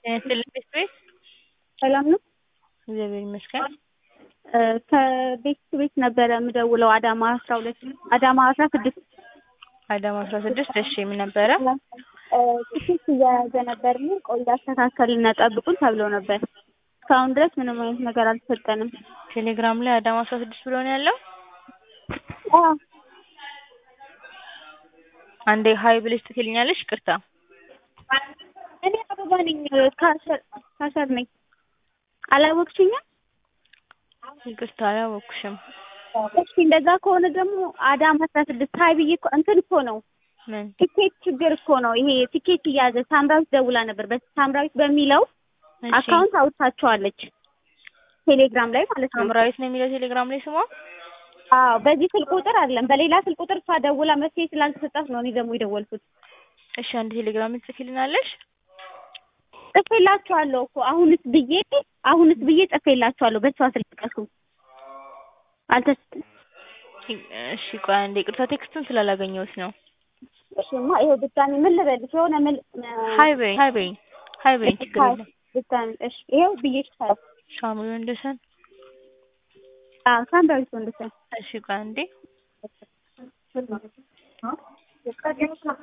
ይስጥልኝ ቤት ሰላም ነው? እግዚአብሔር ይመስገን። ከቤት ቤት ነበረ የምደውለው አዳማ አስራ ሁለት አዳማ አስራ ስድስት አዳማ አስራ ስድስት እሺ ምን ነበረ? ትኬት እየያዘ ነበር እና ቆይ አስተካከልና ጠብቁን ተብሎ ነበር። እስካሁን ድረስ ምንም አይነት ነገር አልተሰጠንም። ቴሌግራም ላይ አዳማ አስራ ስድስት ብሎ ነው ያለው። አዎ አንዴ ሀይ ብለሽ ትልኛለሽ። ይቅርታ እኔ አበባ ነኝ ካሸር ካሸር ነኝ። አላወቅሽኝም? ይቅርታ አላወኩሽም። እሺ እንደዛ ከሆነ ደግሞ አዳማ አስራ ስድስት ሀይ ብዬ እኮ እንትን እኮ ነው ምን ቲኬት ችግር እኮ ነው ይሄ ቲኬት እያዘ ሳምራዊት ደውላ ነበር። በሳምራዊት በሚለው እሺ፣ አካውንት አውጥታቸዋለች ቴሌግራም ላይ ማለት ነው። ሳምራዊት ነው የሚለው ቴሌግራም ላይ ስሟ። አዎ በዚህ ስልክ ቁጥር አይደለም በሌላ ስልክ ቁጥር እሷ ደውላ መፍትሄ ስላልተሰጣት ነው እኔ ደግሞ የደወልኩት። እሺ አንድ ቴሌግራም ጽፊልናለሽ። ጽፌላችኋለሁ እኮ አሁንስ ብዬ አሁንስ ብዬ ጽፌላችኋለሁ በሷ ስልክ ቀሱ አልተስ እሺ ቆይ አንዴ ይቅርታ ቴክስቱን ስላላገኘሁት ነው። እሺማ ይኸው ድጋሚ ምን ልበልሽ የሆነ ምን ሀይ በይ ሀይ በይ ሀይ በይ ችግር የለም። ድጋሚ እሺ ይኸው ብዬሻለሁ። ሳሙኤል ወንደሰን አዎ ሳምራዊት ወንድሰን እሺ ቆይ አንዴ